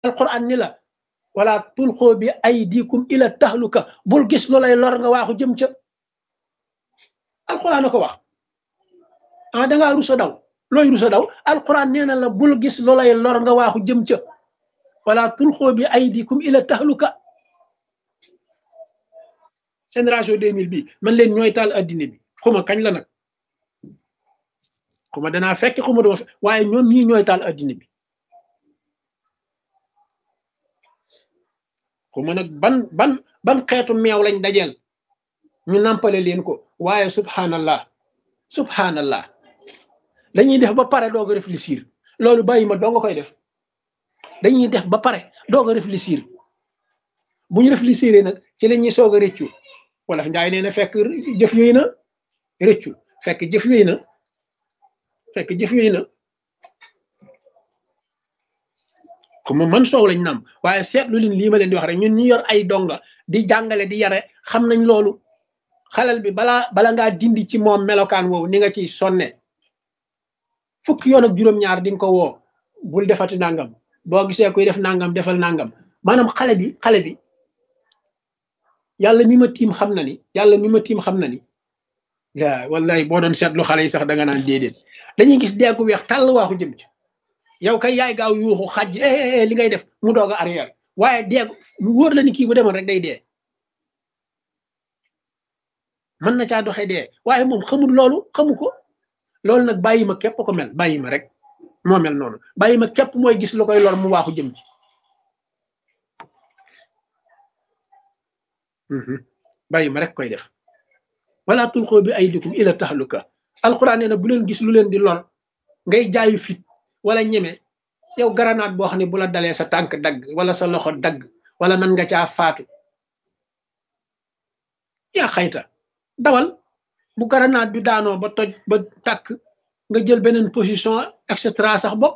alquran ni la wala tulxoo bi aydikum ila tahluka bul gis lu lay lor nga waaxu jëm ca alquran a ko wax ah dangaa rusa daw looy rusa daw alquran nee na la bul gis lu lay lor nga waaxu jëm ca wala tulxoo bi aydikum ila tahluka génération 2000 bi man leen ñooy taal addina bi xuma kañ la nag xuma danaa fekk xuma dama fekk waaye ñoom ñii ñooy taal addina bi xuma nag ban ban ban xeetu meew lañ dajeel ñu nampale leen ko waaye subhanallah subhanallah dañuy def ba pare doog a réfléchir loolu bàyyi ma doo nga koy def dañuy def ba pare doog a réfléchir bu ñu réfléchir nag ci la ñuy soog a rëccu wala njaay nee na fekk jëf yooyu na rëccu fekk jëf yooyu na fekk jëf yooyu na comme man soow lañ nam waaye seetlu leen lii ma leen di wax rek ñun ñu yor ay donga di jàngale di yare xam nañ loolu xalal bi balaa bala ngaa dindi ci moom melokaan woowu ni nga ciy sonne fukki yoon ak juróom-ñaar di nga ko woo bul defati nangam boo gisee kuy def nangam defal nangam maanaam xale bi xale bi yàlla mi ma tiim xam na ni yàlla mi ma tiim xam na ni yaa wallahi boo doon seetlu xale yi sax da nga naan déedéet dañuy gis deegu weex tàll waaxu jëm ci yow kay yaay gaaw yuuxu xaj li ngay def mu doog a arrière waaye deegu mu wóor la ni kii bu demoon rek day dee mën na caa doxee dee waaye moom xamul loolu xamu ko loolu nag bàyyi ma képp ko mel bàyyi ma rek moo mel noonu bàyyi ma képp mooy gis lu koy lor mu waaxu jëm ci bàyyi ma rek koy def wala tulxoo bi aydikum ila tahluka alquran nee na bu leen gis lu leen di lor ngay jaayu fit wala ñeme yow garanaat boo xam ne bu la dalee sa tànk dagg wala sa loxo dagg wala mën nga caa faatu yaa xayta dawal bu garanaat bi daanoo ba toj ba tàkk nga jël beneen position et cetera sax bopp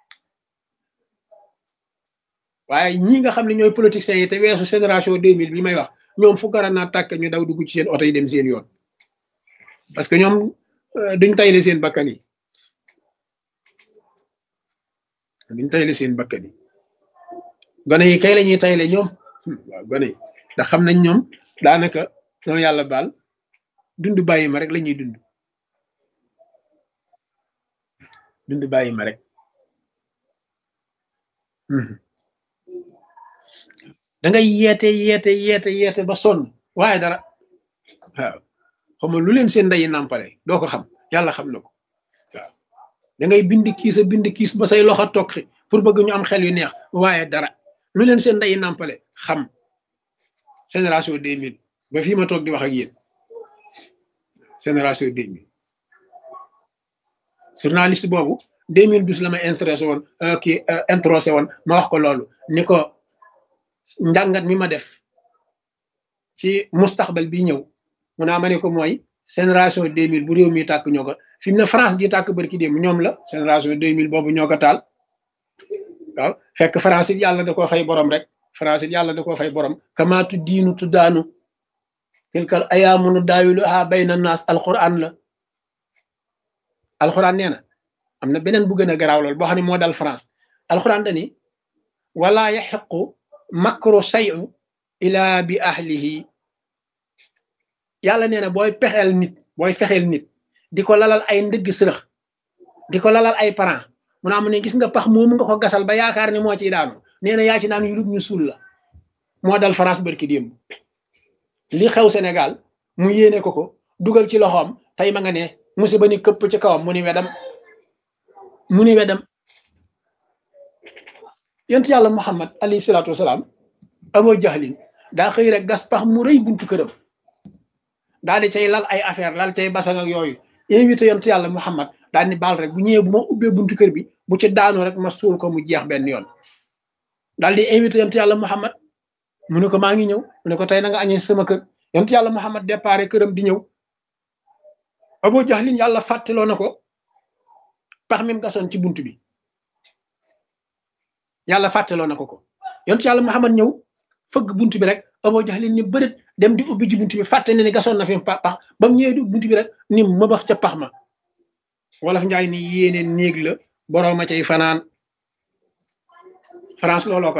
waaye ñii nga xam ne ñooy politiciens yi te weesu génération 2000 bi may wax ñoom fu garanaat tàkk ñu daw dugg ci seen oto yi dem seen yoon parce que ñoom duñ tayle seen bakkan yi duñ tayle seen bakkan yi gone yi kay la ñuy tayle ñoom waaw gone yi ndax xam nañ ñoom daanaka ñoom yàlla baal dund bàyyi ma rek la ñuy dund dund bàyyi ma rek da ngay yeete yeete yeete yeete ba sonn waaye dara waaw xam lu leen seen ndeyi nàmpale doo ko xam yàlla xam na ko waaw da ngay bind kiis a bind kiis ba say loxo tokki pour bëgg ñu am xel yu neex waaye dara lu leen seen ndeyi nàmpale xam génération 2000 ba fii ma toog di wax ak yéen génération 2000 journaliste boobu 2012 la ma intéressé woon kii introsé woon ma wax ko loolu ni ko njàngat mi ma def ci mustaxbal bi ñëw mu naa ma ne ko mooy génération 2000 bu réew mi tàkk ñoo ko fi mu ne France di tàkk barki démb ñoom la génération 2000 boobu ñoo ko taal waaw fekk France it yàlla da koo fay borom rek France it yàlla da koo fay borom kamaatu diinu tuddaanu tilkal ayaamunu daawilu ha bayna naas alquran la alquran nee na am na beneen bu gën a garaaw lool boo xam ne moo dal France alquran dani wala yaxiqu makru sayu ila bi ahlihi yàlla nee na booy pexeel nit booy fexeel nit di ko lalal ay ndëgg sërëx di ko lalal ay parent mu naa mu ne gis nga pax moomu nga ko gasal ba yaakaar ne moo ciy daanu nee na yaa ci naan yu ñu suul la moo dal France barki démb li xew Sénégal mu yéene ko ko dugal ci loxoom tey ma nga ne musiba ni këpp ci kawam mu ni wedam mu ni wedam yent yàlla Muhammad alayhi salaatu wasalaam amoo jaxlin daa xëy rek gas pax mu rëy buntu këram daal di cay lal ay affaire lal cay basang ak yooyu invité yent yàlla Muhammad daal ni baal rek bu ñëwee bu ma ubbee buntu kër bi bu ci daanu rek ma suul ko mu jeex benn yoon daal di invité yent yàlla Muhammad mu ne ko maa ngi ñëw mu ne ko tey na nga añee sama kër yent yàlla Muhammad déparé këram di ñëw Abu Jahlin yàlla fàttaloo na ko pax mi mu gasoon ci buntu bi yàlla fàttaloo na ko ko yent yàlla Muhammad ñëw fëgg buntu bi rek Abu Jahlin ni bërët dem di ubbi ji buntu bi fàtte ne ni gasoon na fi pax ba mu ñëwee di buntu bi rek ni ma bax ca pax ma wolof njaay ni yéene néeg la borooma cay fanaan France looloo ko